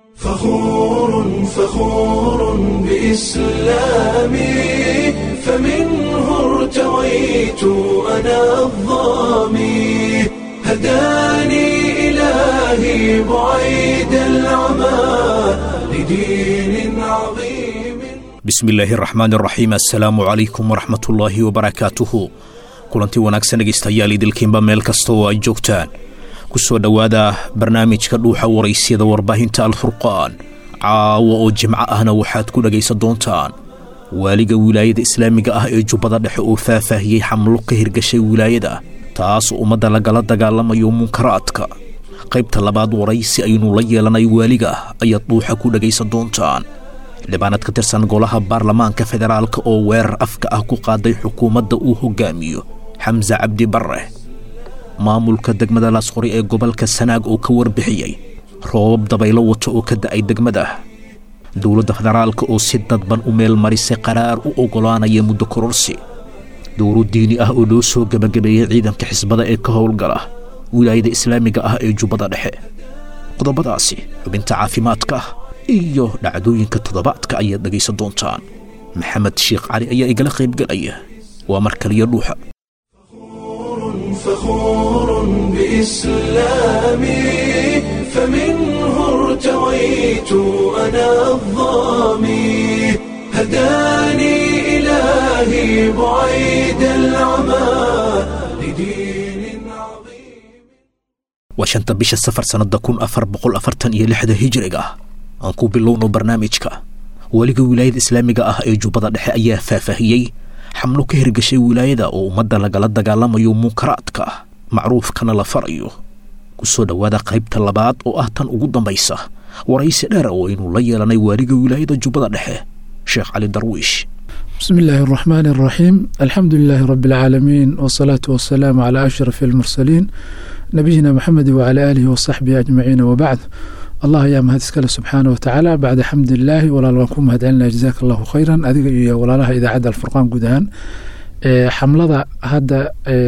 فخور فخور بإسلامي فمنه ارتويت أنا الظامي هداني إلهي بعيد العمى لدين عظيم bismi illaahi araxmaan araxiim assalaamu calaykum waraxmatullaahi wabarakaatuhu kulanti wanaagsan dhegaystayaal idilkiinba meel kasta oo ay joogtaan ku soo dhowaada barnaamijka dhuuxa waraysyada warbaahinta alfurqaan caawa oo jimco ahna waxaad ku dhegaysan doontaan waaliga wilaayada islaamiga ah ee jubbada dhexe oo faahfaahiyey xamlo ka hirgashay wilaayada taas ummadda lagala dagaalamayo munkaraadka qaybta labaad waraysi aynu la yeelanay waaliga ayaad dhuuxa ku dhegaysan doontaan dhibaanad ka tirsan golaha baarlamaanka federaalka oo weerar afka ah ku qaaday xukuumadda uu hoggaamiyo xamse cabdi barre maamulka degmada laasqori ee gobolka sanaag oo ka warbixiyey roobab dabaylo wato oo ka da'ay degmada dowladda federaalka oo si dadban u meel marisay qaraar u oggolaanaya muddo kororsi dowro diini ah oo loo soo gebagabeeyey ciidanka xisbada ee ka howlgala wilaayada islaamiga ah ee jubbada dhexe qodobadaasi xubinta caafimaadka iyo dhacdooyinka toddobaadka ayaad dhegaysan doontaan maxamed sheekh cali ayaa igala qaybgelaya waa mar kaliya dhuuxa فخور بإسلامي فمنه ارتويت أنا الظامي هداني إلهي بعيد العمى لدين عظيم waa shanta bisha safar sannadda kun afar boqol afartan iyo lixda hijriga aan ku bilowno barnaamijka weliga wilaayada islaamiga ah ee jubbada dhexe ayaa faahfaahiyey xamlo ka hirgashay wilaayada oo ummadda lagala dagaalamayo munkaraadka macruufkana la farayo ku soo dhowaada qaybta labaad oo ah tan ugu dambaysa waraysi dheer oo aynu la yeelanay waaliga wilaayada jubbada dhexe sheekh cali darwiish بسم الله الرحمن الرحيم الحمد لله رب العالمين والصلاة والسلام على أشرف المرسلين نبينا محمد وعلى آله وصحبه أجمعين وبعد الله يا مهد اسكال سبحانه وتعالى بعد حمد الله ولا لكم مهد علنا جزاك الله خيرا أذيك ولا لها إذا عدا الفرقان قدهان حملة هذا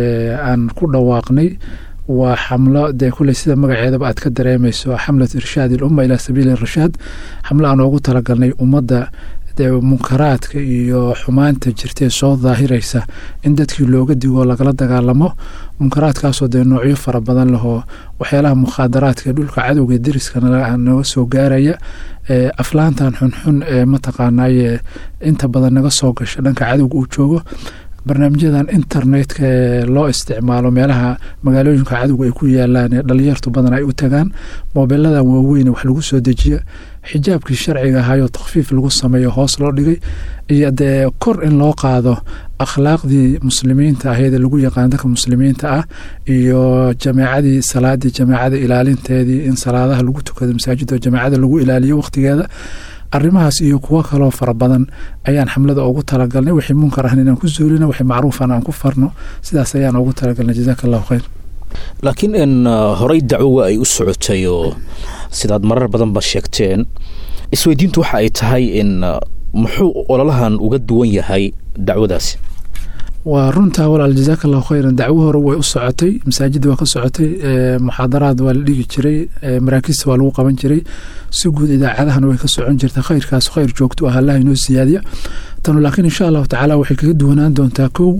أن كل واقني waa xamlo dee kuley sida magaceedaba aad ka dareemayso xamlat irshaad ilumma ilaa sabiili rashaad xamlo aan oogu talagalnay ummadda dee munkaraadka iyo xumaanta jirtee soo daahiraysa in dadkii looga digo lagala dagaalamo munkaraadkaasoo dee noocyo fara badan lahoo waxyaalaha mukhaadaraadka dhulka cadowga deriskana naga soo gaaraya aflaantan xunxun ee mataqaanaaye inta badan naga soo gasha dhanka cadowga uu joogo barnaamijyadan internetka ee loo isticmaalo meelaha magaalooyinka cadowga ay ku yaalaan ee dhalinyartu badan ay u tagaan moobiladan waaweyn wax lagu soo dejiya xijaabkii sharciga ahayoo takhfiif lagu sameeyo hoos loo dhigay iyo dee kor in loo qaado akhlaaqdii muslimiinta ahayd ee lagu yaqaan dadka muslimiinta ah iyo jameecadii salaadii jameecada ilaalinteedii in salaadaha lagu tukado masaajida jameecada lagu ilaaliyo waqtigeeda arrimahaas iyo kuwo kaloo fara badan ayaan xamlada ugu talagalnay wixii munkar ahn inaan ku zuulino wixii macruufan aan ku farno sidaas ayaan ugu talagalnay jazaaka allahu khayr laakiin in horey dacwowa ay u socotay oo sidaad marar badanba sheegteen isweydiintu waxa ay tahay in muxuu ololahan uga duwan yahay dacwadaasi waa runtaa walaal jazaaka allahu khayran dacwo hore way u socotay masaajidda waa ka socotay muxaadaraad waa la dhigi jiray maraakiista waa lagu qaban jiray si guud idaacadahana way ka socon jirta khayrkaas khayr joogto ah allaha inoo siyaadiya tanu laakiin insha allahu tacaala waxay kaga duwanaan doontaa kow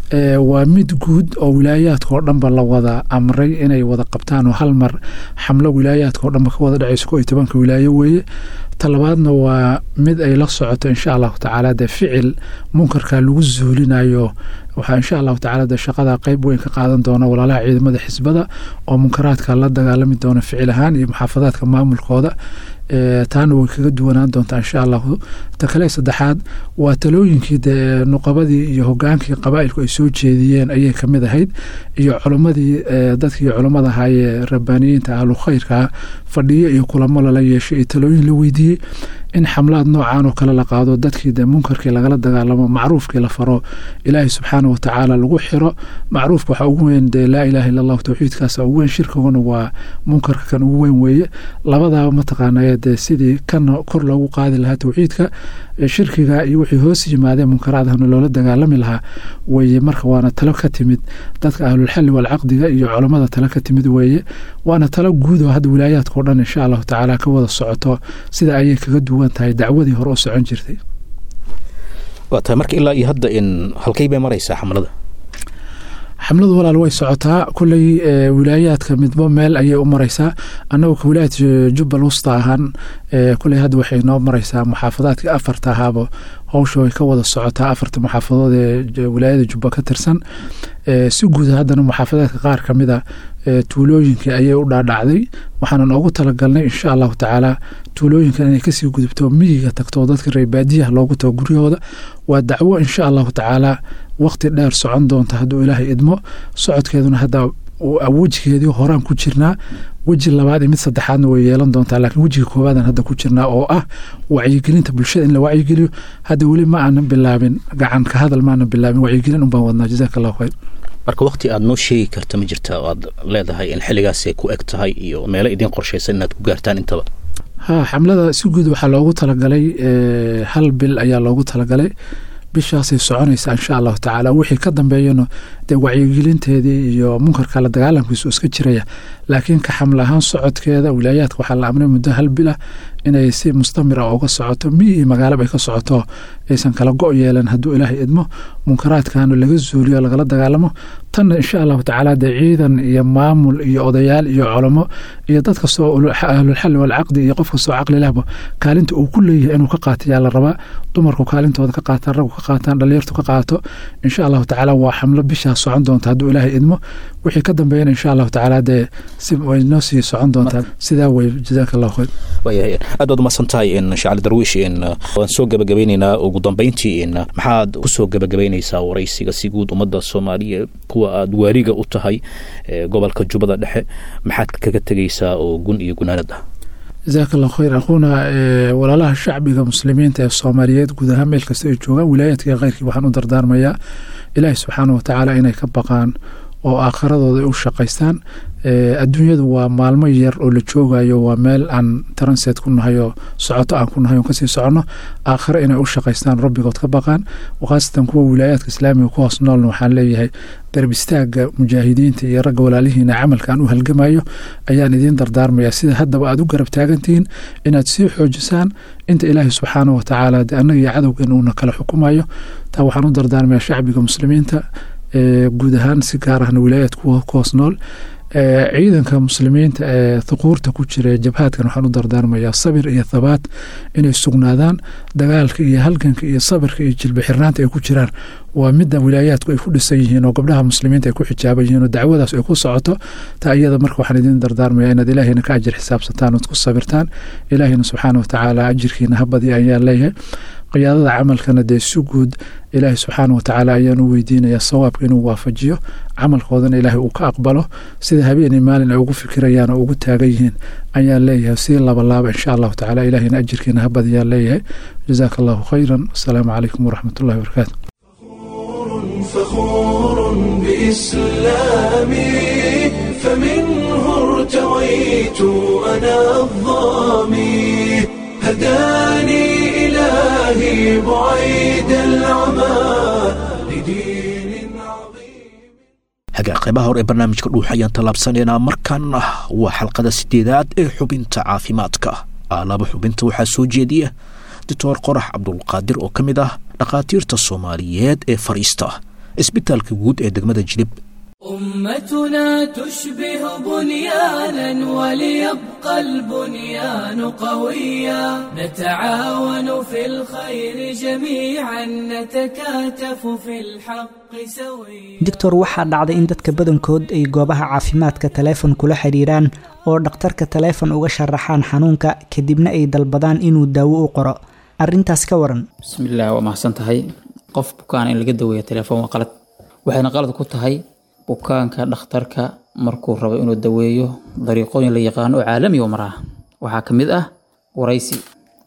waa mid guud oo wilaayaadka oo dhanba la wada amray inay wada qabtaan oo hal mar xamlo wilaayaadka oo dhanba ka wada dhacayso ko iyo tobanka wilaayo weeye talabaadna waa mid ay la socoto insha allahu tacaala dee ficil munkarka lagu zuulinayo waxaa insha allahu tacala dee shaqada qeyb weyn ka qaadan doona walaalaha ciidamada xisbada oo munkaraadka la dagaalami doona ficil ahaan iyo muxaafadaadka maamulkooda taana way kaga duwanaan doontaa insha allahu ta kale saddexaad waa talooyinkii dee nuqabadii iyo hogaankii qabaa'ilku ay soo jeediyeen ayay kamid ahayd iyo culimmadii dadkii culimmada ahaayee rabbaaniyiinta ahlu khayrkaa fadhiyo iyo kulamo lala yeeshay iyo talooyin la weydiiyey in xamlaad noocan oo kale la qaado dadkii dee munkarkii lagala dagaalamo macruufkii la faro ilaahay subxaana watacaala lagu xiro macruufka waxaa ugu weyn dee laa ilaaha illa allahu towxiidkaasa ugu weyn shirkiguna waa munkarka kan ugu weyn weeye labadaaba mataqaanaya dee sidii kana kor loogu qaadi lahaa towxiidka shirkiga iyo wixii hoos yimaadeen munkaraadhana loola dagaalami lahaa weeye marka waana talo ka timid dadka ahlulxalli walcaqdiga iyo culammada talo ka timid weeye waana talo guud oo hadda wilaayaadkao dhan insha allahu tacaala ka wada socoto sida ayay kaga duwan tahay dacwadii hore u socon jirtay waa tahay marka ilaa iyo hadda in halkay bay maraysaa xamlada xamladu walaal way socotaa kulley wilaayaadka midba meel ayay u maraysaa annagu ka wilaayad jubbal wusta ahaan kulley hadda waxay noo maraysaa muxaafadaadkii afarta ahaaba howsha way ka wada socotaa afarta muxaafadood ee wilaayada jubba ka tirsan si guuda haddana muxaafadaadka qaar ka mida tuulooyinkii ayay u dhaadhacday waxaanan ugu talagalnay insha allahu tacaala tuulooyinkan inay kasii gudubto miyiga tagto dadka reebaadiyaha loogu tago guryahooda waa dacwo insha allahu tacaala waqti dheer socon doonta hadduu ilaahay idmo socodkeeduna hadda wejigeedii horaan ku jirnaa weji labaad iyo mid saddexaadna way yeelan doontaa laakiin wejiga koobaadan hadda ku jirnaa oo ah wacyigelinta bulshada in la wacyigeliyo hadda weli ma aanan bilaabin gacan ka hadal maanan bilaabin wacyigelin unbaan wadnaa jazaaka allahu khayr marka wakti aad noo sheegi karta ma jirta oo aad leedahay in xilligaasay ku eg tahay iyo meelo idiin qorshaysan inaad ku gaartaan intaba ha xamlada si guud waxaa loogu talagalay hal bil ayaa loogu talagalay bishaasay soconaysaa insha allahu tacaala wixii ka dambeeyana dee wacyigelinteedii iyo munkarka la dagaalamkiisu iska jiraya laakiin ka xamle ahaan socodkeeda wilaayaadka waxaa la amray muddo hal bil ah inay si mustamira uga socoto miyi iyo magaalaba ay ka socoto aysan kala go' yeelan hadduu ilaahay idmo munkaraadkana laga zuuliyo lagala dagaalamo tanna insha allahu tacaala dee ciidan iyo maamul iyo odayaal iyo culamo iyo dad kastoo ahlulxalli walcaqdi iyo qof kastoo caqli lehba kaalinta uu ku leeyahay inuu ka qaatayaa la rabaa dumarku kaalintooda ka qaataan raggu ka qaataan dhalinyartu ka qaato insha allahu tacaala waa xamlo bishaas socon doonta hadduu ilaahay idmo wixii ka dambeeyana insha allahu tacaala dee si way noo sii socon doontaa sidaa wey jazaaka allahu khayr waayahay aad baad umahadsan tahay in shacali darwiish in waan soo gabagabeyneynaa ugu dambeyntii in maxaad kusoo gabagabeyneysaa waraysiga si guud ummadda soomaaliya kuwa aad waariga u tahay gobolka jubbada dhexe maxaad kaga tegeysaa oo gun iyo gunaanad ah jazaaka allahu khayr aquuna walaalaha shacbiga muslimiinta ee soomaaliyeed guud ahaan meel kasta ay joogaan wilaayaadka kheyrkii waxaan u dardaarmayaa ilaahi subxaana watacaala inay ka baqaan oo aakhiradooda ay u shaqaystaan adduunyadu waa maalmo yar oo la joogayo waa meel aan transet ku nahay oo socoto aan ku nahay oon kasii soconno aakhiro inay u shaqaystaan rabbigood ka baqaan khaasatan kuwa wilaayaadka islaamiga ku hoos noolna waxaan leeyahay darb istaaga mujaahidiinta iyo ragga walaalihiina camalkaan u halgamayo ayaan idiin dardaarmaya sida haddaba aad u garab taagantihiin inaad sii xoojisaan inta ilaahay subxaana wa tacaala de annaga iyo cadowgeena uuna kala xukumayo taa waxaan u dardaarmaya shacbiga muslimiinta guud ahaan si gaar ahna wilaayaad ku hoos nool ciidanka muslimiinta ee thuquurta ku jira jabhaadkan waxaan u dardaarmayaa sabir iyo thabaat inay sugnaadaan dagaalka iyo halganka iyo sabirka iyo jilba xirnaanta ay ku jiraan waa midda wilaayaadku ay ku dhisan yihiin oo gabdhaha muslimiinta ay ku xijaaban yihiin oo dacwadaas ay ku socoto taa iyada marka waxaan idiin dardaarmayaa inaad ilaahayna ka ajir xisaabsataan ood ku sabirtaan ilaahayna subxaana watacaala ajirkiina habadii ayaan leeyahay qiyaadada camalkana dee si guud ilaahay subxaana watacaala ayaan u weydiinayaa sawaabka inuu waafajiyo camalkoodana ilaahay uu ka aqbalo sida habeenii maalin ay ugu fikirayaan oo ugu taagan yihiin ayaan leeyahay sii labalaaba insha allahu tacala ilaahayna ajirkiina habadiyaan leeyahay jazaaka allahu khayran wasalaamu calaykum waraxmat ullahi wabarakaatu فخور بإسلامي فمنه ارتويت أنا الظامي هداني إلهي بعيد العمى لدين عظيم hagaa qaybaha hore ee barnaamijka dhuux ayaan tallaabsanaynaa markan ah waa xalqada sideedaad ee xubinta caafimaadka alaaba xubinta waxaa soo jeediya doctor qorax cabdulqaadir oo ka mid ah dhakhaatiirta soomaaliyeed ee fadhiista isbitaalka guud ee degmada jilib أمتنا تشبه بنيانا وليبقى البنيان قويا نتعاون في الخير جميعا نتكاتف في الحق سويا doctor waxaa dhacday in dadka badankood ay goobaha caafimaadka taleefon kula xidhiiraan oo dhakhtarka taleefon uga sharaxaan xanuunka kadibna ay dalbadaan inuu daawo u qoro arrintaas ka waran bismillaah waa mahadsan tahay qof bukaan in laga daweeya telefoon waa qalad waxayna qalad ku tahay bukaanka dhakhtarka markuu rabo inuu daweeyo dariiqooyin la yaqaano oo caalami oo maraa waxaa ka mid ah waraysi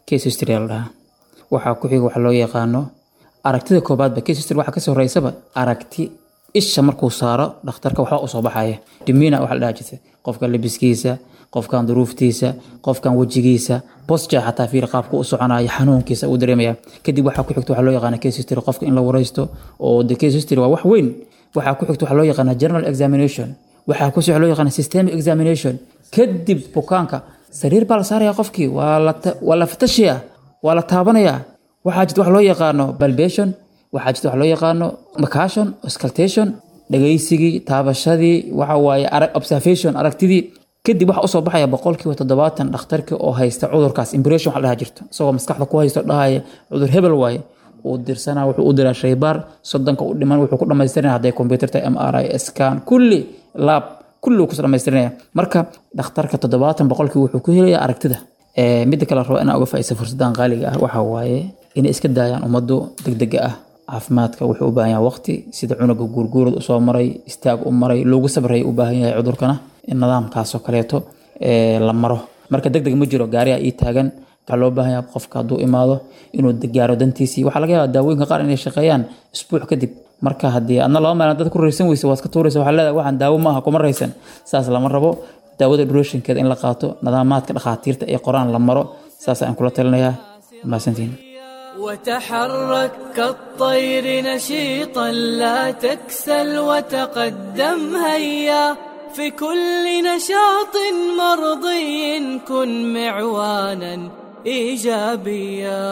case history la dhahaa waxaa ku xiga waxa loo yaqaano aragtida koobaadba case history waxaa kasoo horeysaba aragti isha markuu saaro dhakhtarka waxba usoo baxaya dimina waxa la dhaha jirta qofka labiskiisa qofkan duruuftiisa qofkan wejigiisa posture xataa fiir qaabka u soconaya xanuunkiisa uu dareemaya kadib waxaa ku xigta waxaa loo yaqaana case history qofka in la wareysto oo the case history waa wax weyn waxaa ku xigta waxaa loo yaqaana general examination waxaa ku soo loo yaqaana systemic examination kadib bukaanka sariir baa la saaraya qofkii waa la ta- waa la fatashiya waa la taabanaya waxaa jirta wax loo yaqaano balbation waxaa jirta wax loo yaqaano macashon auscultation dhagaysigii taabashadii waxa waaye arag- observation aragtidii kadib waxa usoo baxaya boqolkiiba toddobaatan dhakhtarkii oo haysta cudurkaas impression waxa la dhaha jirto isagoo maskaxda ku haysto dhahaya cudur hebel waaye uu dirsanaa wuxuu u diraa shaybaar soddonka u dhiman wuxuu ku dhamaystirinaya hadday computer tahay m r i scan kulli lab kulli uu ku dhamaystirinaya marka dhakhtarka toddobaatan boqolkii wuxuu ku helaya aragtida Ee, midda kale rabo inaan uga faa'iidaysto fursadan qaaliga ah waxaa waaye inay iska daayaan ummaddu degdega ah caafimaadka wuxuu u baahan yahay waqti sida cunuga guurguurad usoo maray istaag u maray loogu sabraya u baahan yahay cudurkana in nidaamkaasoo kaleeto ee, la maro marka degdeg ma jiro gaariga ii taagan waxaa loo baahan yahay qofka hadduu imaado inuu gaaro dantiisii waxaa laga yaabaa daawooyinka qaar inay shaqeeyaan isbuuc kadib marka haddii adna laba maalin dad ku raysan weysa waad ka tuuraysa waxaa leedahay waxaan daawo ma aha kuma raysan saas lama rabo daawada duration-keeda in la qaato nidaamaadka dhakhaatiirta ee qoraan la maro saas aan kula talinayaa mahadsantiin وتحرك كالطير نشيطا لا تكسل وتقدم هيا في كل نشاط مرضي كن معوانا ايجابيا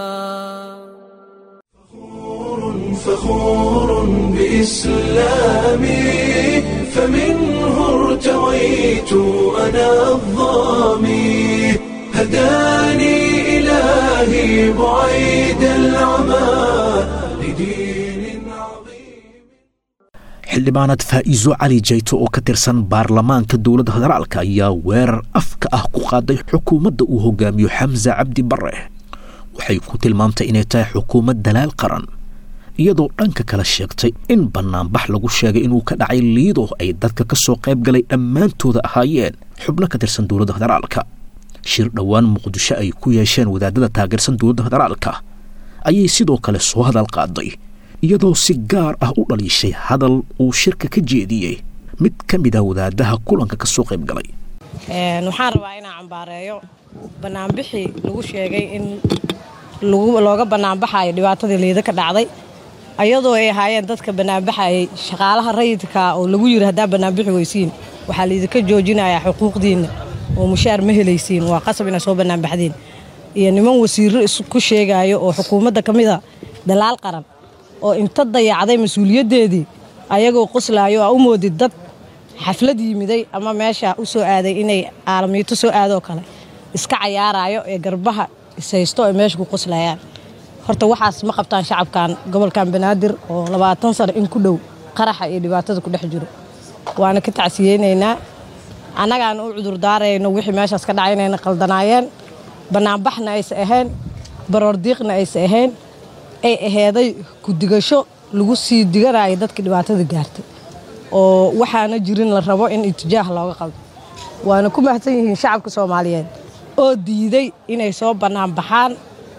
فخور بإسلامي فمنه ارتويت أنا الظامي هداني إلهي بعيد العمى لدين عظيم xildhibaanad faa'iiso cali jayto oo ka tirsan baarlamaanka dowladda federaalka ayaa weerar afka ah ku qaaday xukuumadda uu hogaamiyo xamse cabdi bare waxay ku tilmaamtay inay tahay xukuumad dalaal qaran iyadoo dhanka kale sheegtay in bannaanbax lagu sheegay inuu ka dhacay liido ay dadka ka soo qayb galay dhammaantooda ahaayeen xubno ka tirsan dowladda federaalka shir dhowaan muqdisho ay ku yeesheen wadaadada taageersan dowladda federaalka ayay sidoo kale soo hadal qaaday iyadoo si gaar ah u dhaliishay hadal uu shirka ka jeediyey mid ka mid ah wadaadaha kulanka ka soo qayb galay Een, waxaan rabaa inaan cambaareeyo banaanbixii lagu sheegay in lagu- looga banaanbaxayo dhibaatadii liida ka dhacday ayadoo ay ahaayeen dadka banaanbaxayay shaqaalaha rayidka oo lagu yiri haddaa banaanbixi weysiin waxaa laidinka joojinayaa xuquuqdiinna oo mushaar ma helaysiin waa qasab inaa soo banaanbaxdiin iyo niman wasiiro isku sheegayo oo xukuumadda ka mid a dalaal qaran oo inta dayacday mas-uuliyaddeedii ayagoo qoslaayo aa u moodid dad xaflad yimiday ama meesha u soo aaday inay aalamiito soo aadoo kale iska cayaarayo ee garbaha ishaysto ay meesha ku qoslayaan horta waxaas ma qabtaan shacabkan gobolkan banaadir oo labaatan sano in ku dhow qaraxa iyo dhibaatada ku dhex jiro waana ka tacsiyeynaynaa annagaan u cudurdaarayno wixii meeshaas ka dhacay inayna qaldanaayeen bannaanbaxna aysa ahayn baroordiiqna aysa ahayn ay aheeday ku-digasho lagu sii diganayo dadkii dhibaatada gaartay oo waxaana jirin la rabo in itijaah looga qaldo waana ku mahadsan yihiin shacabka soomaaliyeed oo diiday inay soo bannaan baxaan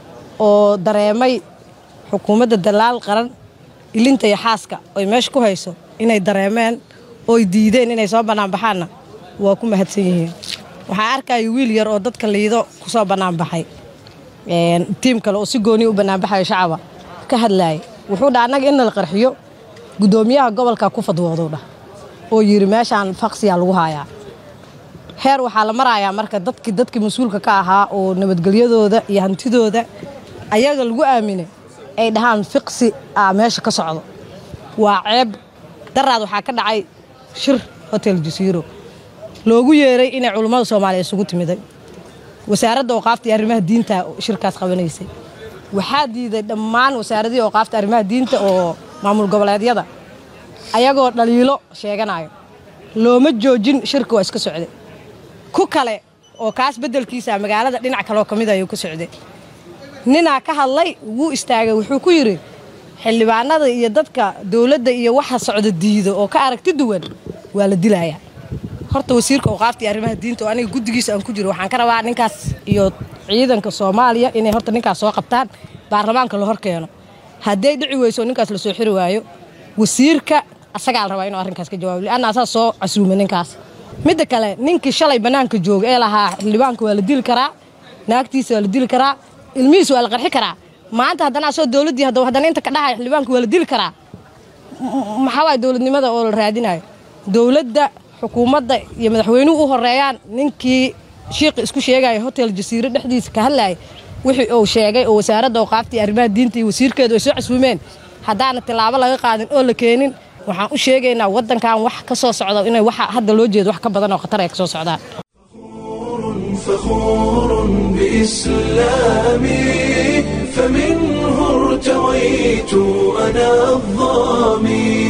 oo dareemay xukuumadda dalaal qaran ilinta iyo xaaska oy meesha ku hayso inay dareemeen ooy diideen inay soo bannaan baxaanna waa ku mahadsan yihiin waxaa arkaya wiil yar oo dadka liido ku soo bannaan baxay Een, tiim kale oo si gooni u banaanbaxayo shacaba ka hadlaaya wuxuu dha annaga in la qarxiyo guddoomiyaha gobolka ku fadwooduu dhah oo yidhi meeshaan faqsiyaa lagu hayaa heer waxaa la marayaa marka dadkii dadkii mas-uulka ka ahaa oo nabadgelyadooda iyo hantidooda ayaga lagu aaminay ay dhahaan fiqsi ah meesha ka socdo waa ceeb daraad waxaa ka dhacay shir hotel jasiiro loogu yeeray inay culummada soomaaliya isugu timiday wasaaradda awqaafta iyo arrimaha diinta shirkaas qabanaysay waxaa diiday dhammaan wasaaradihii awqaafta arrimaha diinta oo maamul goboleedyada ayagoo dhaliilo sheeganayo looma joojin shirka waa iska socday ku kale oo kaas beddelkiisa magaalada dhinac kaleoo ka mid ayuu ka socday ninaa ka hadlay wuu istaagay wuxuu ku yidhi xildhibaanada iyo dadka dowladda iyo waxa socda diido oo ka aragti duwan waa la dilayaa horta wasiirka awqaafta iyo arrimaha diinta oo aniga guddigiisa aan ku jiro waxaan ka rabaa ninkaas iyo ciidanka soomaaliya inay horta ninkaas soo qabtaan baarlamaanka la hor keeno hadday dhici weyso ninkaas lasoo xiri waayo wasiirka asagaa la rabaa inuu arrinkaas ka jawaabo lianna asaa soo casuumay ninkaas midda kale ninkii shalay bannaanka jooga ee lahaa xildhibaanka waa la dili karaa naagtiisa waa la dili karaa ilmihiisa waa la qarxi karaa maanta haddana asoo dowladdii hadda haddana inta ka dhahaya xildhibaanka waa la dili karaa maxaa waay dowladnimada oo la raadinayo dowladda xukuumadda iyo madaxweynuhu u horeeyaan ninkii shiiqi isku sheegaya hotel jasiire dhexdiisa ka hadlayay wixii uu sheegay oo wasaaradda awqaafta iyo arrimaha diinta iyo wasiirkeedu ay soo casuumeen haddaana tilaabo laga qaadin oo la keenin waxaan u sheegaynaa waddankan wax ka soo socda inay waxa hadda loo jeedo wax ka badan oo khatar ay ka soo socdaan فخور بإسلامي فمنه ارتويت أنا الظامي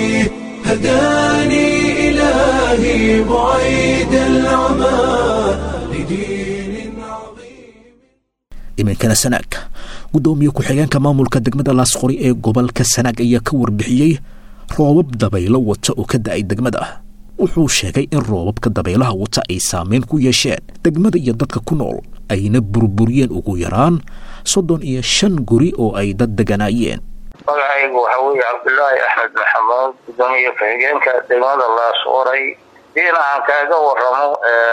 هداني إلهي بعيد العمى لدين عظيم iminkana sanaag guddoomiye ku-xigeenka maamulka degmada laasqori ee gobolka sanaag ayaa ka warbixiyey roobab dabaylo wata oo ka da-ay degmada wuxuu sheegay in roobabka dabaylaha wata ay saameyn ku yeesheen degmada iyo dadka ku nool ayna burburiyeen ugu yaraan soddon iyo shan guri oo ay dad deganaayeen magacaygu waxaa weeye cabdulaahi axmed maxamuud gudoomiye ku-xigeenka degmada laasqoray diin aan kaaga waramo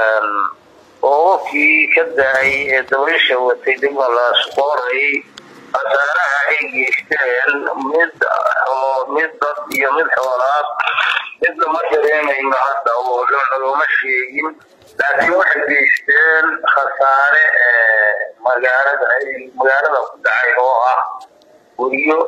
roobabkii ka da-ay ee dabaysha watay degmada laasqoray khasaaraha ay geysteen mid mid dad iyo mid xoolaad midna ma dareemayno hadda oo looma sheegin laakiin waxay geysteen khasaare magaalada magaalada ku dhacay oo ah guryo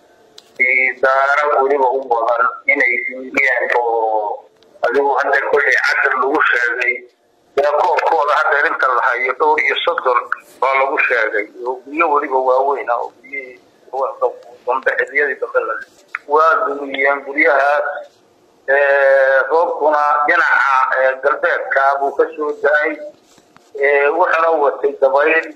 daara weliba u badan inay duuliyeen oo adigu hadda kolley casar lagu sheegay koobkooda hadda inta la hayo dhowr iyo soddon baa lagu sheegay oo guryo weliba waaweyn ah oo guryihii dambe xiliyadii dambe la waa duuliyeen guryahaas roobkuna dhinaca galbeedka buu ka soo da-ay wuxuuna watay dabayl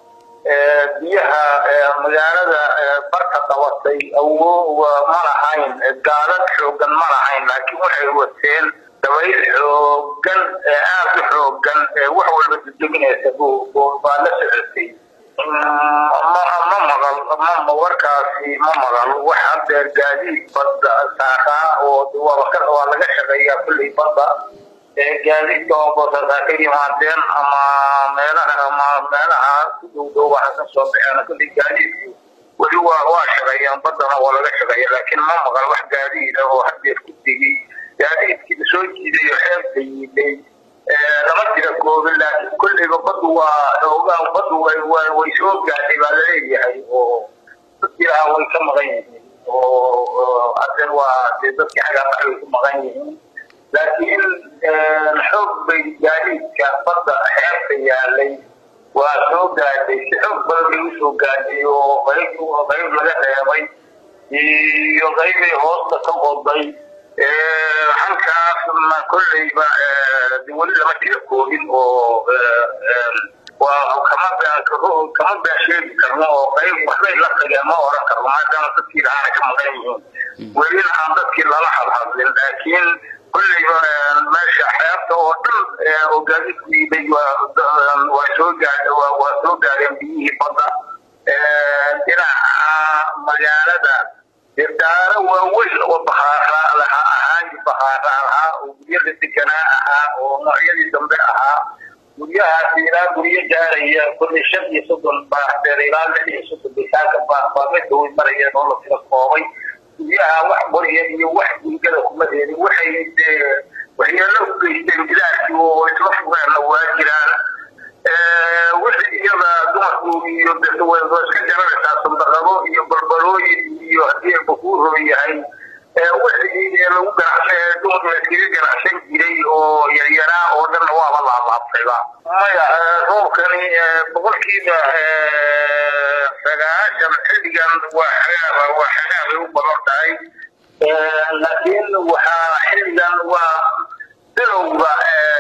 biyaha magaalada barka qabatay awo ma lahayn gaadad xoogan ma lahayn laakiin waxay wateen dabayl xoogan aad u xoogan wax walba dedeginaysa baa la socotay ma maqal ma warkaasi ma maqal wax hadeer gaadiid badda saaraa oo waa laga shaqeeyaa kulley badda gaadiidka oo boosasaa ka yimaadeen ama meelaha ama meelaha ku dhow dhow waxa ka soo baxeen kulley gaadiidku weli waa waa shaqeeyaan baddana waa laga shaqeeya laakiin ma maqal wax gaadiida oo hadeer ku tegey gaadiidkii soo jiiday oo xeebta yiiday lama jira koobin laakiin kolleyba baddu waa xoogaa baddu way way soo gaadhay baa laleeyahay oo dadkii lahaa way ka maqan yihiin oo hadeer waa dee dadkii xaggaa way ku maqan yihiin laakiin xoog bay gaadiidka badda xeebta yaalay waa soo gaadhay si xoog badan bay usoo gaadhay oo qayb qayb laga reebay iyo qaybay hoosta ka qoday halkaasna kolleyba weli lama jira koobin oo waa kama kama baasheegi karno oo qayb waxbay la tageen ma oran karno maadaama dadkii lahaana ka maqan yihiin welina aan dadkii lala hadhadlin laakiin kolleyba meesha xeebta oo dhan oo gaadiidku iibay waa soo gaadh waa soo gaadheen biyihii badda dhinaca magaalada daara waaweyn oo bahaara laha ahaan bahaara ahaa oo guryada deganaa ahaa oo noocyadii dambe ahaa guryahaas ilaa guryo gaaraya kulli shan iyo soddon baaxdeer ilaa lix iyo soddon bisaanka baa mid dhawey marayeen oo la tira koobay guryaha wax qorya iyo wax gurigada kuma reerin waxay waxyeelo u geysteen bilaadkii oo isla fugeenna waa jiraan wixii iyada dumarku iyo iska jaranaysaa sandaqado iyo balbalooyin iyo haddii bakuu yahay wixii lagu ganacsan dumar layskaga ganacsan jiray oo yaryaraa oo dhanna waaba laalaabtayba maya roobkani boqolkiiba sagaashan xilligan waa xagaa waa xagaa bay u badan tahay laakiin waxaa xilligan waa bilowga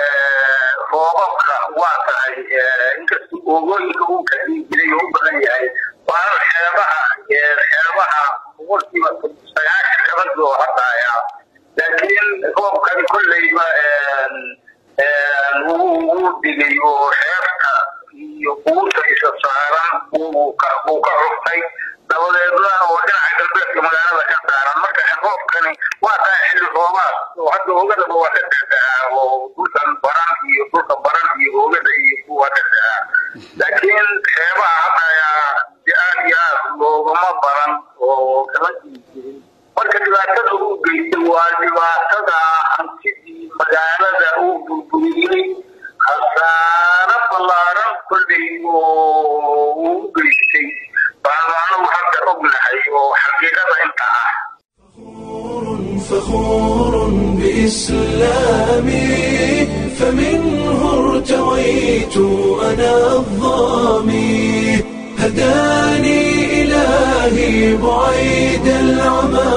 roobabka waa tahay inkasta oogooyinka uu ka dhigi jiray oo u badan yahay waana xeebaha xeebaha boqolkiiba sagaashan kabadii oo hadaya laakiin roobkani kolleyba wuu digay oo xeebta iyo quuta dusha saaran uu ka uu ka cuftay dabadeedna oo dhinaca galbeedka magaalada ka saaran marka roobkani waa tahay xilli roobaad oo hadda ogadaba waa ka dexdaa oo dhulkan baran iyo dhulka baran iyo ogada iyo waa ka dexdaa laakiin xeebaha hadda ayaa si aad iyo aad loogama baran oo kama jirin marka dhibaatada uu geystay waa dhibaatada hantidii magaalada uu burburiyey khasaaro ballaaran kolley oo uu u geystay baanu anagu hadda ognahay oo xaqiiqada inta ah فخور بإسلامي فمنه ارتويت أنا الظامي هداني إلهي بعيد العمى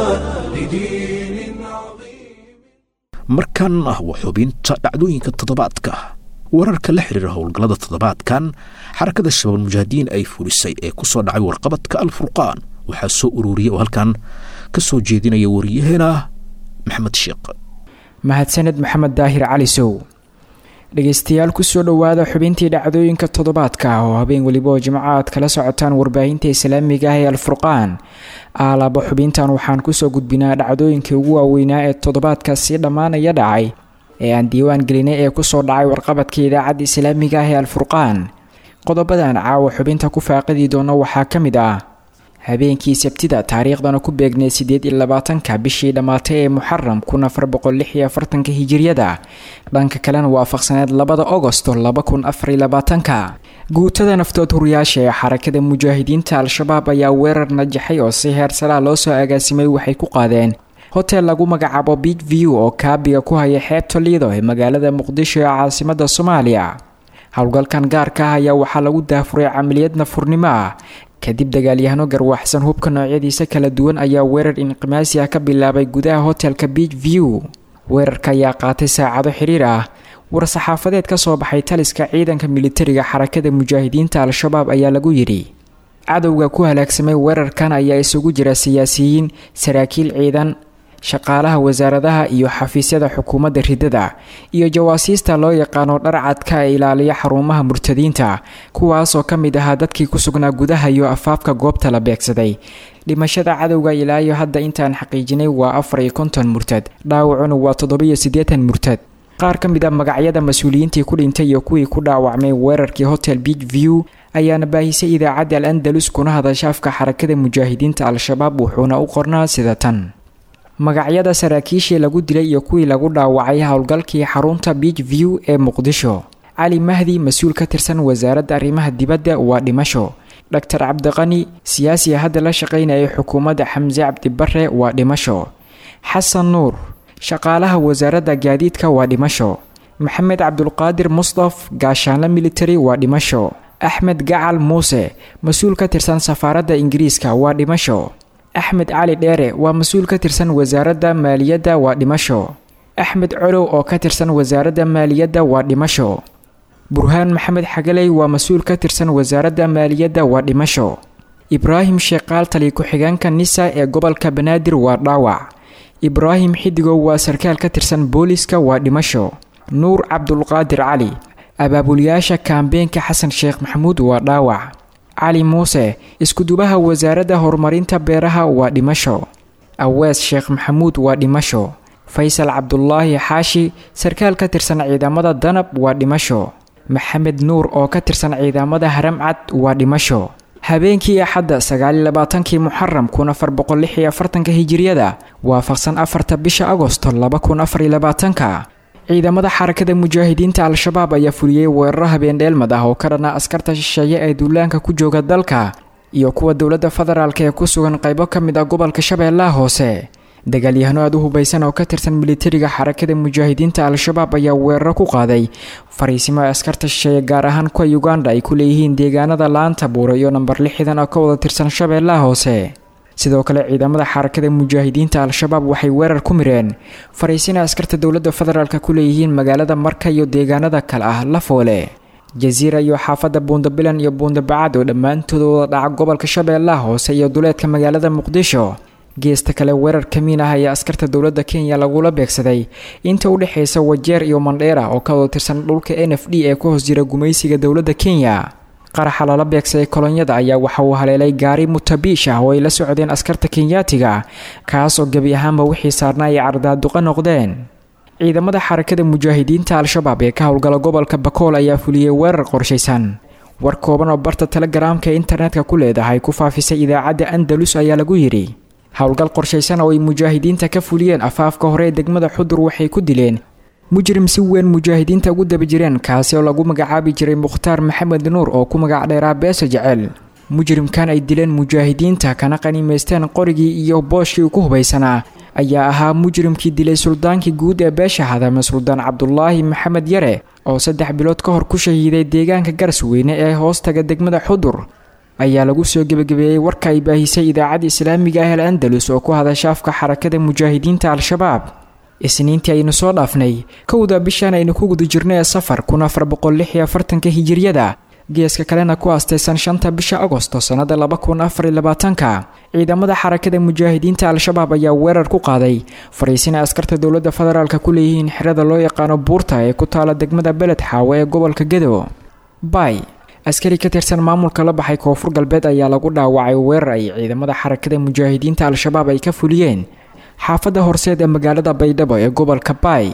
لدين عظيم markan ah waa xubinta dhacdooyinka toddobaadka wararka la xiriira howlgallada toddobaadkan xarakada shabaab mujaahidiin ay fulisay ee ku soo dhacay warqabadka alfurqaan waxaa soo ururiyay oo halkan ka soo jeedinaya wariyaheena maxamed sheekh mahadsaned maxamed daahir cali sow dhegeystayaal kusoo dhowaada xubintii dhacdooyinka toddobaadka oo habeen weliba oo jimco aad kala socotaan warbaahinta islaamiga ah ee alfurqaan aalaaba xubintan waxaan kusoo gudbinaa dhacdooyinkii ugu waaweynaa ee toddobaadka sii dhammaanaya dhacay ee aan diiwaan gelinay ee kusoo dhacay warqabadka idaacadda islaamiga ah ee alfurqaan qodobadan caawa xubinta ku faaqidi doono waxaa ka mid ah habeenkii sabtida taariikhdana ku beegnay siddeed iyo labaatanka bishii dhammaatay ee muxaram kun afar boqol lix iyo afartanka hijiriyada dhanka kalena waafaqsaneed labada ogosto laba kun afar iyo labaatanka guutada naftood huriyaasha ee xarakada mujaahidiinta al-shabaab ayaa weerar najaxay oo si heer salaa loo soo agaasimay waxay ku qaadeen hotel lagu magacaabo big view oo kaabiga ku haya xeebta liido ee magaalada muqdisho ee caasimada soomaaliya howlgalkan gaarka ah ayaa waxaa lagu daafuray camaliyad nafurnimo ah kadib dagaalyahano garwaxsan hubka noocyadiisa kala duwan ayaa weerar inqimaasi ah ka bilaabay gudaha hotelka beach view weerarka ayaa qaatay saacado xiriir ah war-saxaafadeed ka soo baxay taliska ciidanka militariga xarakada mujaahidiinta al-shabaab ayaa lagu yidhi cadowga ku halaagsamay weerarkan ayaa isugu jira siyaasiyiin saraakiil ciidan shaqaalaha wasaaradaha iyo xafiisyada xukuumadda ridada iyo jawaasiista loo yaqaano dharcadka ee ilaaliya xarumaha murtadiinta kuwaasoo ka mid ahaa dadkii ku sugnaa gudaha iyo afaafka goobta la beegsaday dhimashada cadowga ilaayo hadda intaan xaqiijinay waa afar iyo konton murtad dhaawacuna waa toddobiyo siddeetan murtad qaar ka mid a magacyada mas-uuliyiintii ku dhintay iyo kuwii ku dhaawacmay weerarkii hotel beach view ayaana baahisay idaacadda al andalus kuna hadasha afka xarakada mujaahidiinta al-shabaab wuxuuna u qornaa sida tan magacyada saraakiishii lagu dilay iyo kuwii lagu dhaawacay howlgalkii xarunta beach view ee muqdisho cali mahdi mas-uul ka tirsan wasaaradda arrimaha dibadda waa dhimasho dhaktar cabdiqani siyaasiga hadda la shaqaynayay xukuumadda xamse cabdibare waa dhimasho xasan nuur shaqaalaha wasaaradda gaadiidka waa dhimasho maxamed cabdulqaadir mustaf gaashaanle military waa dhimasho axmed gacal muuse mas-uul ka tirsan safaaradda ingiriiska waa dhimasho axmed cali dheere waa mas-uul ka tirsan wasaaradda maaliyadda waa dhimasho axmed colow oo ka tirsan wasaaradda maaliyadda waa dhimasho burhaan maxamed xagaley waa mas-uul ka tirsan wasaaradda maaliyadda waa dhimasho ibraahim sheekaal tali ku-xigeenka nisa ee gobolka banaadir waa dhaawac ibraahim xidigow waa sarkaal ka tirsan booliska waa dhimasho nuur cabdulqaadir cali abaabulyaasha kaambeenka xasan sheekh maxamuud waa dhaawac cali muuse iskudubaha wasaaradda horumarinta beeraha waa dhimasho awees sheekh maxamuud waa dhimasho faysal cabdulaahi xaashi sarkaal ka tirsan ciidamada danab waa dhimasho maxamed nuur oo ka tirsan ciidamada haramcad waa dhimasho habeenkii axadda sagaaliyo labaatankii muxaram kun afar boqol lix iyo afartanka hijiriyada waafaqsan afarta bisha agosto laba kun afar iyo labaatanka ciidamada xarakada mujaahidiinta al-shabaab ayaa fuliyey weeraro habeendheelmad ah oo ka dhana askarta shisheeye ee duulaanka ku jooga dalka iyo kuwa dowladda federaalk ee ku sugan qaybo ka mid ah gobolka shabeellaha hoose dagaalyahano aada u hubaysan oo ka tirsan militariga xarakada mujaahidiinta al-shabaab ayaa weeraro ku qaaday fariisimo ay askarta shisheeye gaar ahaan kuwa uganda ay ku leeyihiin deegaanada laanta buura iyo namber lixdan oo ka wada tirsan shabeellaha hoose sidoo kale ciidamada xarakada mujaahidiinta al-shabaab waxay weerar ku mireen fariisina askarta dowladda federaalk ku leeyihiin magaalada marka iyo deegaanada kale ah lafoole jasiira iyo xaafadda buundabilan iyo buundabacad oo dhammaantooda wada dhaca gobolka shabeellaha hoose iyo duleedka magaalada muqdisho geesta kale weerar kamiin ah ayaa askarta dowladda kenya lagula beegsaday inta u dhexaysa wajeer iyo mandheera oo ka wada tirsan dhulka n f d ee ku hoos jira gumaysiga dowladda kenya qaraxa lala beegsaday kolonyada ayaa waxa uu haleelay gaari mutabiish ah oo ay la socdeen askarta kenyaatiga kaas oo gebi ahaanba wixii saarna ay cardaaduqa noqdeen ciidamada xarakada mujaahidiinta al-shabaab ee ka howlgala gobolka bakool ayaa fuliyey weerar qorshaysan war kooban oo barta telegaraamka ee internetka ku leedahay ku faafisay idaacadda andalus ayaa lagu yidhi howlgal qorshaysan oo ay mujaahidiinta ka fuliyeen afaafka hore ee degmada xudur waxay ku dileen mujrim si weyn mujaahidiinta ugu daba jireen kaasi oo lagu magacaabi jiray mukhtaar maxamed nuur oo ku magac dheeraa beesa jecel mujrimkan ay dileen mujaahidiinta kana qaniimaysteen qorigii iyo booshkii ku hubaysanaa ayaa ahaa mujrimkii dilay suldaankii guud ee beesha hadame suldaan cabdulaahi maxamed yare oo saddex bilood ka hor ku shahiiday deegaanka garsweyne ee hoostaga degmada xudur ayaa lagu soo gebagabeeyey warka ay baahisay idaacadda islaamiga ah el andalus oo ku hadasha afka xarakada mujaahidiinta al-shabaab isniintii aynu soo dhaafnay kowda bishan aynu ku guda jirnay ee safar kun afar boqol lix iyo afartanka hijiryada geeska kalena ku aastaysan shanta bisha agosto sannada laba kun afar iyo labaatanka ciidamada xarakada mujaahidiinta al-shabaab ayaa weerar ku qaaday fariisina askarta dowladda federaalka ku leeyihiin xerada loo yaqaano buurta ee ku taala degmada beled xaawe ee gobolka gedo bay askari ka tirsan maamulka la baxay koonfur galbeed ayaa lagu dhaawacay weerar ay ciidamada xarakada mujaahidiinta al-shabaab ay ka fuliyeen xaafadda horseed ee magaalada baydhabo ee gobolka baay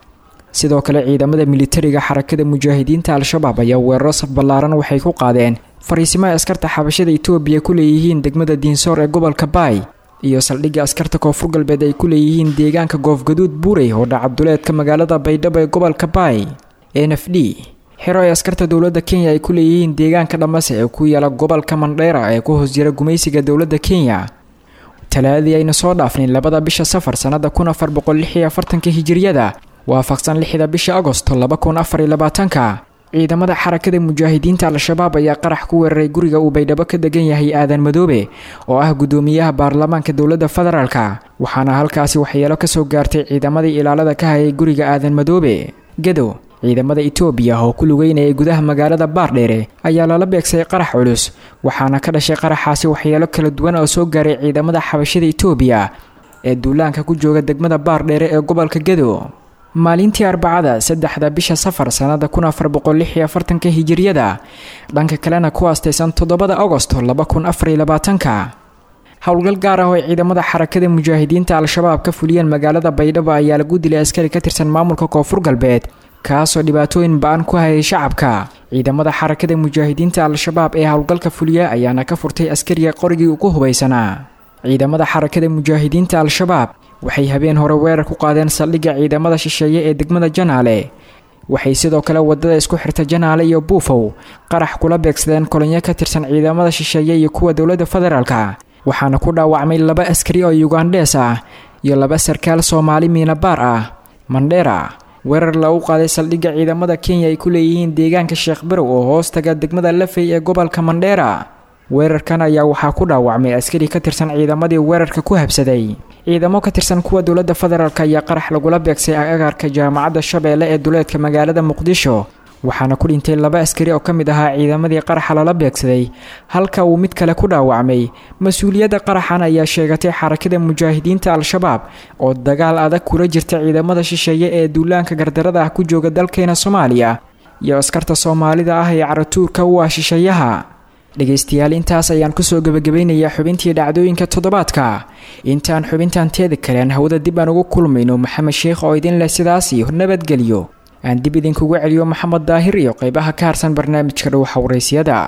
sidoo kale ciidamada militariga xarakada mujaahidiinta al-shabaab ayaa weeraro saf ballaaran waxay ku qaadeen fariisimaha askarta xabashada itoobiya ku leeyihiin degmada diinsoor ee gobolka baay iyo saldhigga askarta koonfur galbeed ay ku leeyihiin deegaanka goofgaduud buurey oo dhacabduleedka magaalada baydhabo ee gobolka baay n f d xero ay askarta dowladda kenya ay ku leeyihiin deegaanka dhamase ee ku yaala gobolka mandheera ee ku hoos jira gumaysiga dowladda kenya talaadii aynu soo dhaafnay labada bisha safar sannada kun afar boqol lix iyo afartanka hijiryada waafaqsan lixda bisha agosto laba kun afar iyo labaatanka ciidamada xarakada mujaahidiinta al-shabaab ayaa qarax ku weeraray guriga uu baydhabo ka degan yahay aadan madoobe oo ah guddoomiyaha baarlamaanka dowladda federaalka waxaana halkaasi waxyeelo kasoo gaartay ciidamadii ilaalada ka hayay guriga aadan madoobe gadow ciidamada itoobiya oo ku lugeynayay gudaha magaalada baardheere ayaa lala beegsay qarax culus waxaana ka dhashay qaraxaasi waxyeelo kala duwan oo soo gaaray ciidamada xabashada itoobiya ee duulaanka ku jooga degmada baardheere ee gobolka gedo maalintii arbacada saddexda bisha safar sannada kun afar boqol lix iyo afartanka hijiryada dhanka kalena ku aastaysan toddobada agosto laba kun afar iyo labaatanka howlgal gaar ah oo ay ciidamada xarakada mujaahidiinta al-shabaab ka fuliyeen magaalada baydhabo ayaa lagu dilay askari ka tirsan maamulka koonfur galbeed kaasoo dhibaatooyin ba-an ku hayay shacabka ciidamada xarakada mujaahidiinta al-shabaab ee howlgalka fuliya ayaana ka furtay askariga qorigii ugu hubaysanaa ciidamada xarakada mujaahidiinta al-shabaab waxay habeen hore weerar ku qaadeen saldhigga ciidamada shisheeye ee degmada janaale waxay sidoo kale wadada isku xirta janaale iyo buufow qarax kula beegsadeen kolonyo ka tirsan ciidamada shisheeye iyo kuwa dowladda federaalka waxaana ku dhaawacmay laba askari oo yugandhees ah iyo laba sarkaal soomaali miinabaar ah mandheera weerar lagu qaaday saldhigga ciidamada kenya ay ku leeyihiin deegaanka sheekh barow oo hoos taga degmada lafey ee gobolka mandheera weerarkan ayaa waxaa ku dhaawacmay askari ka tirsan ciidamadii weerarka ku habsaday ciidamo ka tirsan kuwa dowladda federaalk ayaa qarax lagula beegsay agaarka jaamacadda shabeelle ee duleedka magaalada muqdisho waxaana ku dhintay laba askari oo ka mid ahaa ciidamadii qaraxa lala beegsaday halka uu mid kale ku dhaawacmay mas-uuliyadda qaraxan ayaa sheegatay xarakada mujaahidiinta al-shabaab oo dagaal adag kula jirta ciidamada shisheeye ee duulaanka gardarada ah ku jooga dalkeena soomaaliya iyo askarta soomaalida ah ee caratuurka u ah shisheeyaha dhegaystayaal intaas ayaan kusoo gebagabeynayaa xubintii dhacdooyinka toddobaadka intaan xubintan teeda kalean hawada dib aan ugu kulmayno maxamed sheikh oo idin leh sidaas iyo nabadgelyo aan dib idinkugu celiyo maxamed daahir iyo qeybaha ka harsan barnaamijka dhowxa waraysyada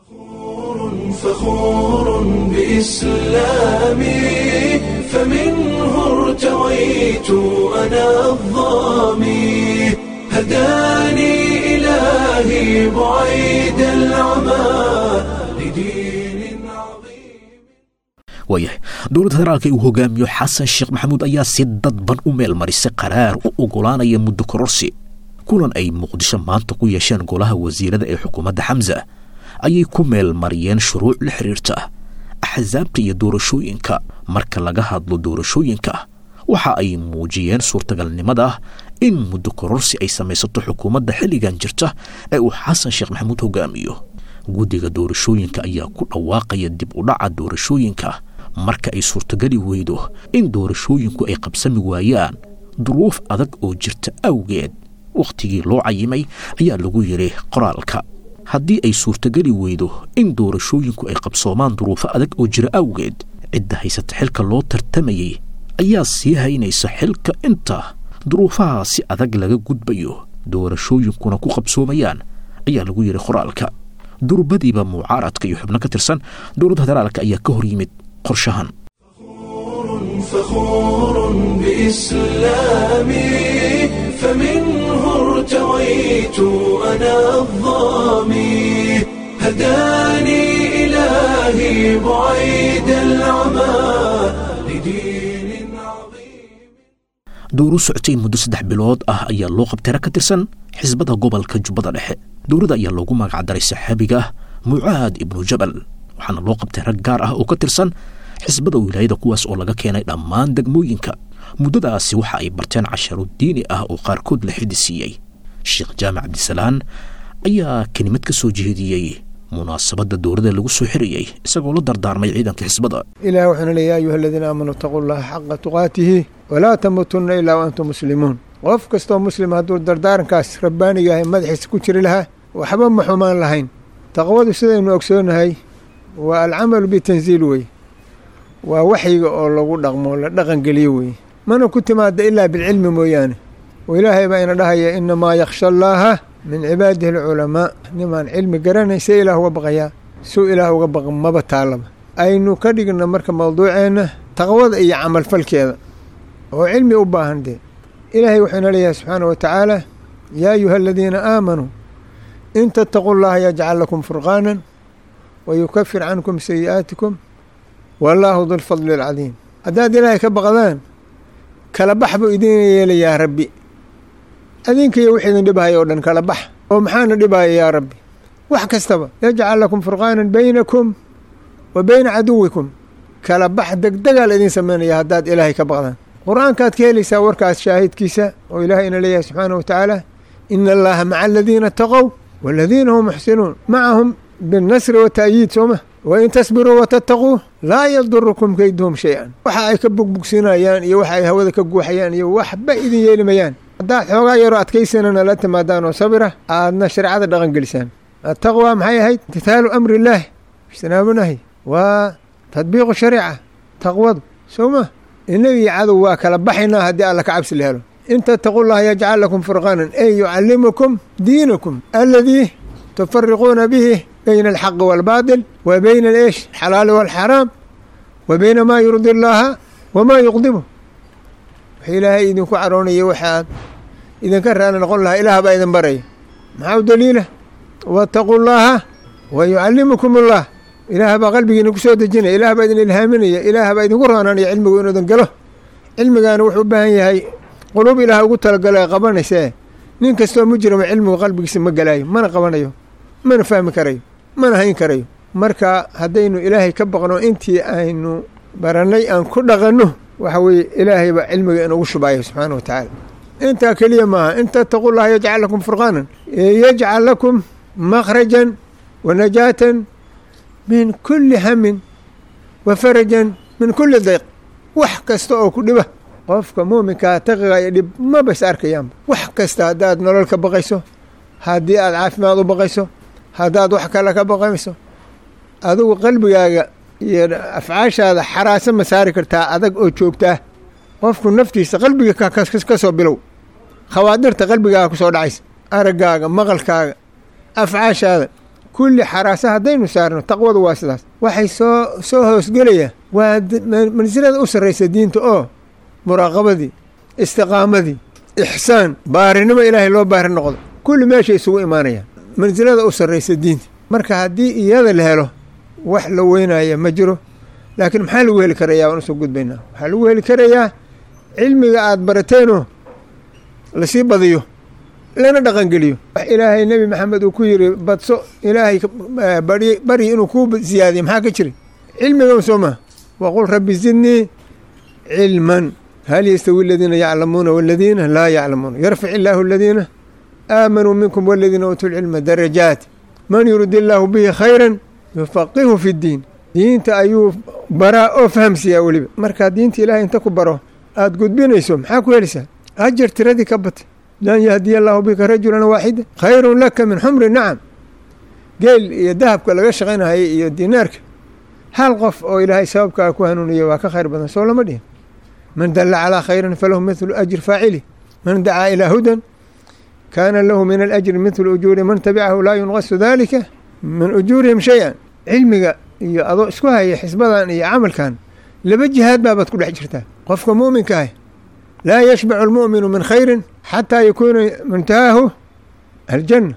فخور بإسلامي فمنه ارتويت أنا الظامي هداني إلهي بعيد العمى لدين عظيم waayahay dowladda federaalka uu hogaamiyo xasan sheekh maxamuud ayaa si dadban u meel marisay qaraar u ogolaanaya muddo kororsi kulan ay muqdisho maanta ku yeesheen golaha wasiirada ee xukuumadda xamsa ayay ku meel mariyeen shuruuc la xiriirta axsaabta iyo doorashooyinka marka laga hadlo doorashooyinka waxa ay muujiyeen suurtagalnimada ah in muddo kororsi ay samaysato xukuumadda xilligan jirta ee uu xasan sheekh maxamuud hogaamiyo guddiga doorashooyinka ayaa ku dhawaaqaya dib u dhaca doorashooyinka marka ay suurtageli weydo in doorashooyinku ay qabsami waayaan duruuf adag oo jirta awgeed wakhtigii loo cayimay ayaa lagu yidhi qoraalka haddii ay suurtageli weydo in doorashooyinku ay qabsoomaan duruufo adag oo jira awgeed cidda haysata xilka loo tartamayey ayaa sii haynaysa xilka inta duruufaha si adag laga gudbayo doorashooyinkuna ku qabsoomayaan ayaa lagu yidhi qoraalka durbadiiba mucaaradka iyo xubno ka tirsan dowladda federaalka ayaa ka hor yimid qorshahan فخور بإسلامي فمنه ارتويت أنا الظامي هداني إلهي بعيد العمى لدين عظيم dowru socotay muddo saddex bilood ah ayaa loo qabtay rag ka tirsan xisbada gobolka jubbada dhexe dowladda ayaa loogu magacdaray saxaabiga mucaad ibnu jabal waxaana loo qabtay rag gaar ah oo ka tirsan xisbada wilaayada kuwaas oo laga keenay dhammaan degmooyinka muddadaasi waxa ay barteen casharo diini ah oo qaarkood la xidi siiyey sheekh jaamac cabdisalaan ayaa kelimad ka soo jeediyey munaasabadda dowladda lagu soo xirayey isagoo la dardaarmay ciidanka xisbada ilahi wuxuuna leeya ayuha aladiina aamanuu itaquu llaha xaqa tuqaatihi walaa tamuutunna ilaa wa antum muslimuun qof kastoo muslim hadduu dardaarankaas rabbaaniga ahay madaxiisa ku jiri lahaa waxba ma xumaan lahayn taqwadu sidaynu ogsoonahay waa alcamalu bitanziil wey waa waxyiga oo lagu dhaqmo la dhaqan geliyo weeye mana ku timaada ilaa bilcilmi mooyaane oo ilaahay baa ina dhahaya inamaa yakhsha allaaha min cibaadihi alculamaa nimaan cilmi garanayn see ilaah uga baqayaa suu ilaah uga baqa maba taalaba aynu ka dhigna marka mawduuceenna taqwada iyo camalfalkeeda oo cilmi u baahan dee ilaahay wuxuu ina leeyahay subxaana wa tacaala yaa ayuha aladiina aamanuu in tattaquu llaha yajcal lakum furqaanan wa yukafir cankum sayi'aatikum wallaahu dulfadli alcadiim haddaad ilaahay ka baqdaan kala bax buu idiin yeelayaa rabbi adinkiiyo wix idin dhibhaya oo dhan kala bax oo maxaana dhibaya yaa rabbi wax kastaba yajcal lakum furqaanan baynakum wa bayna caduwikum kala bax degdegaa la idiin samaynaya haddaad ilaahay ka baqdaan qur-aankaad ka helaysaa warkaas shaahidkiisa oo ilaahay ina leeyahay subxaana wa tacaala ina allaha maca aladiina ataqow waaladiina hum muxsinuun macahum binnasri wata'yiid sooma wain tasbiruu watattaquu laa yadurukum keyduhum shay-an waxa ay ka bugbugsinayaan iyo waxa ay hawada ka guuxayaan iyo waxba idin yeelimayaan haddaad xoogaa yaroo adkaysanana la timaadaan oo sabira aadna shareecada dhaqan gelisaan attaqwa maxay ahayd imtithaalu amri illaahi ijtinaabunahi waa tadbiiqu shariica taqwadu soo ma innaga iyo cadow waa kala baxaynaa haddii alla ka cabsi la helo in tattaquu llaha yajcal lakum furqaanan ey yucallimukum diinakum aladii tufariquuna bihi bayna alxaqi waalbaatil wa bayna aeesh alxalaali waalxaraam wa bayna maa yurdi allaaha wamaa yuqdibu wax ilaahay idinku caroonaya waxaad idinka raali noqon lahaa ilaah baa idin baraya maxaa u daliila waataquu llaaha wa yucallimukum allah ilaah baa qalbigiina ku soo dejinaya ilaah baa idin ilhaaminaya ilaah baa idinku roonanaya cilmigu inuu idin galo cilmigaana wuxuu u baahan yahay quluub ilaah ugu talagalo ee qabanaysee nin kastoo mujrima cilmigu qalbigiisa ma galaayo mana qabanayo mana fahmi karayo mana hayn karayo marka haddaynu ilaahay ka baqno intii aynu barannay aan ku dhaqanno waxa weeye ilaahay baa cilmiga inugu shubaayo subxaana wa tacaala intaa keliya maaha in tattaquu llaha yajcal lakum furqaanan yajcal lakum makhrajan wa najaatan min kulli hamin wa farajan min kulli dayq wax kasta oo ku dhiba qofka muuminkaa taqiga iyo dhib mabas arkayaanba wax kasta haddaad nolol ka baqayso haddii aad caafimaad u baqayso haddaad wax kale ka baqayso adigu qalbigaaga iyo afcaashaada xaraasa ma saari kartaa adag oo joogtaa qofku naftiisa qalbiga ka soo bilow khawaadirta qalbigaaga ku soo dhacaysa araggaaga maqalkaaga afcaashaada kulli xaraasa haddaynu saarno taqwadu waa sidaas waxay soo soo hoosgelayaan waa mansilada u sarraysa diinta oo muraaqabadii istiqaamadii ixsaan baarinimo ilaahay loo baari noqdo kulli meeshay isugu imaanayaan mansilada u sarraysa diinta marka haddii iyada la helo wax la weynaya ma jiro laakiin maxaa lagu heli karayaa waan usoo gudbaynaa waxaa lagu heli karayaa cilmiga aada barateenoo lasii badiyo lana dhaqangeliyo wax ilaahay nebi maxamed uu ku yiri badso ilaahay bari bari inuu kuu siyaadiyo maxaa ka jiri cilmigan soo maa waqul rabbi zidnii cilman hal yastawi aladiina yaclamuuna waladiina laa yaclamuuna yarfic illaahu aladiina aamanuu minkum waladiina uutuu lcilma darajaat man yurid illaahu bihi khayran yufaqihu fi ddiin diinta ayuu baraa oo fahamsiiyaa weliba markaa diinta ilahay inta ku baro aada gudbinayso maxaa ku helaysaa ajar tiradii ka batay lan yahdiya allaahu bika rajulan waaxida khayrun laka min xumri nacam geel iyo dahabka laga shaqaynahaya iyo dinaarka hal qof oo ilaahay sababkaa ku hanuuniya waa ka khayr badan soo lama dhihin man dalla calaa khayrin falahu mithlu ajri faacili man dacaa ilaa hudan kaana lahu min alajri mithlu ujuuri man tabicahu laa yunqasu dalika min ujuurihim shay-an cilmiga iyo adoo isku haya xisbadan iyo camalkan laba jihaad baabaad ku dhex jirtaa qofka muuminka ah laa yashbacu almu'minu min khayrin xataa yakuuna muntahaahu aljanna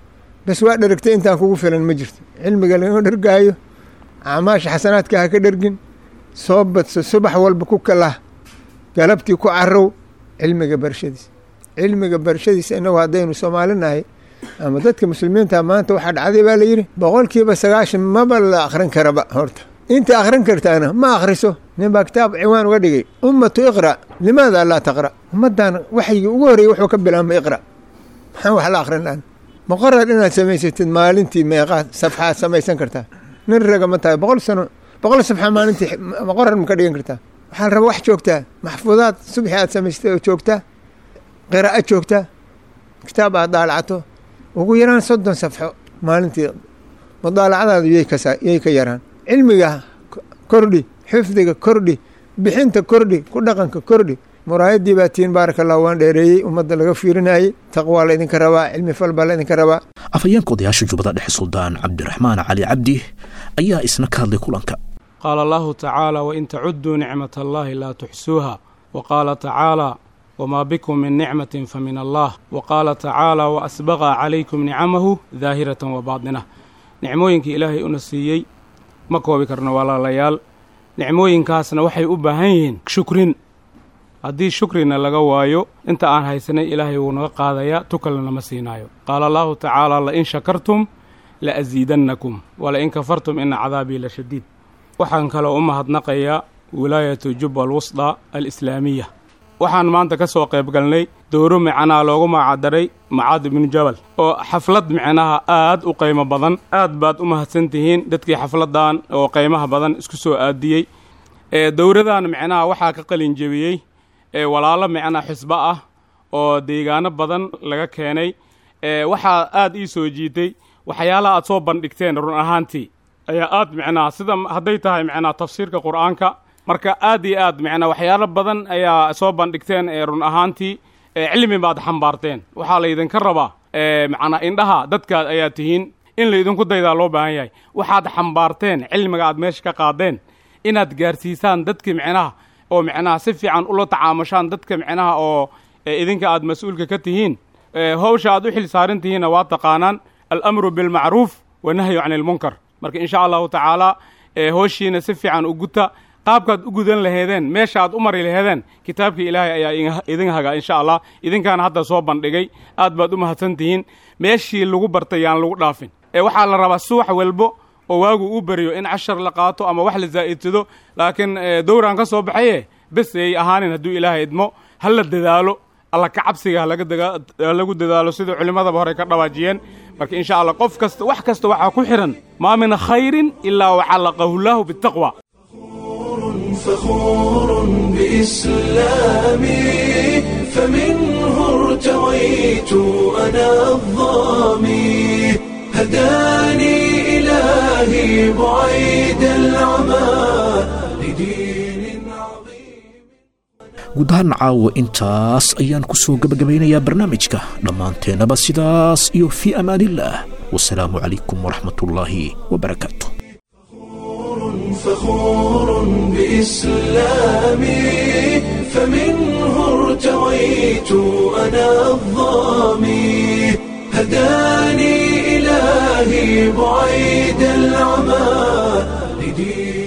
bas waa dheragtay intaan kugu filan ma jirto cilmiga laga dhergaayo acmaasha xasanaadka ha ka dhergin soo badso subax walba ku kalah galabtii ku carow cilmiga barashadiisa cilmiga barashadiisa inagu haddaynu soomaalinahay ama dadka muslimiinta maanta waxaa dhacday baa layidhi boqolkiiba sagaashan maba la akhrin karaba horta inta akhrin kartaana ma akhriso nin baa kitaab ciwaan uga dhigay ummatu iqra' limaada laa taqra' ummaddan waxyigii ugu horreeyey wuxuu ka bilaabmay iqra' maxaan wax la akhrin lahan muqarar inaad samaysatid maalintii meeqaad safxaad samaysan kartaa nin raga ma tahay boqol sano boqol safxa maalintii muqarar ma ka dhigan kartaa waxaa la rabaa wax joogtaa maxfuudaad subxi aad samaysatay oo joogtaa qiraa'o joogtaa kitaab aad daalacato ugu yaraan soddon safxo maalintii mudaalacadaadu yay ka yaraan cilmiga kordhi xifdiga kordhi bixinta kordhi ku dhaqanka kordhi muraayadii baa tiin baaraka allah waan dheereeyey ummadda laga fiirinayey taqwaa la idinka rabaa cilmi fal baa la idinka rabaa afhayeenka odayaasha jubbada dhexe suldaan cabdiraxmaan cali cabdi ayaa isna ka hadlay kulanka qaala allahu tacaala wain tacuduu nicmat allahi laa tuxsuuha wa qaala tacaala wmaa bikum min nicmatin fa min allah wa qaala tacaala wa asbaqa calaykum nicamahu daahiratan wa baadinah nicmooyinkii ilaahay una siiyey ma koobi karno walaalayaal nicmooyinkaasna waxay u baahan yihiin shukrin haddii shukrina laga waayo inta aan haysanay ilaahay wuu naga qaadayaa tukalna nama siinaayo qaala allahu tacaala lain shakartum la asiidannakum walain kafartum ina cadaabii la shadiid waxaan kaloo u mahadnaqayaa wilaayatu jubba alwusda alislaamiya waxaan maanta ka soo qayb galnay dowro micnaha loogu magacdaray macaad ibnu jabal oo xaflad micnaha aad u qiimo badan aad baad u mahadsan tihiin dadkii xafladdan oo qiimaha badan isku soo aadiyey ee dowradan micnaha waxaa ka qalin jebiyey ee walaalo micnaha xisbo ah oo deegaano badan laga keenay ee waxaa aad ii soo jiitay waxyaalaha aad soo bandhigteen run ahaantii ayaa aad micnaha sida hadday tahay micnaha tafsiirka qur'aanka marka aad iyo aad micnaa waxyaalo badan ayaa soo bandhigteen ee run ahaantii cilmi baad xambaarteen waxaa laydinka rabaa macnaa indhaha dadkaad ayaa tihiin in laydinku daydaa loo baahan yahay waxaad xambaarteen cilmiga aad meesha ka qaadeen inaad gaarsiisaan dadka micnaha oo micnaha si fiican ula tacaamushaan dadka micnaha oo idinka aad mas-uulka ka tihiin hawsha aad u xil saaran tihiinna waa taqaanaan alamru bilmacruuf wanahyu cani ilmunkar marka insha allahu tacaala hooshiina si fiican u guta qaabkaad u gudan laheedeen meesha aad u mari laheedeen kitaabkii ilaahay ayaa idin hagaa insha allah idinkaana hadda soo bandhigay aad baad u mahadsan tihiin meeshii lagu bartay yaan lagu dhaafin ee waxaa la rabaa subax walbo oo waagu u beriyo in cashar la qaato ama wax la zaa'idsado laakiin dowraan ka soo baxaye bes ay ahaanin hadduu ilaahay idmo ha la dadaalo alla ka cabsiga halagu dadaalo sidai culimmadaba horey ka dhawaajiyeen marka insha allah qof kasta wax kasta waxaa ku xidhan maa min khayrin ilaa wacallaqahu llaahu bitaqwa فخور بإسلامي فمنه ارتويت أنا الظامي هداني إلهي بعيد العمى لدين guud ahaan caawa intaas ayaan ku soo gebagabaynayaa barnaamijka dhammaanteennaba sidaas iyo fii amaanillaah wasalaamu calaykum waraxmatullaahi wabarakaatu فخور بإسلامي فمنه ارتويت أنا الظامي هداني إلهي بعيد العمى لدين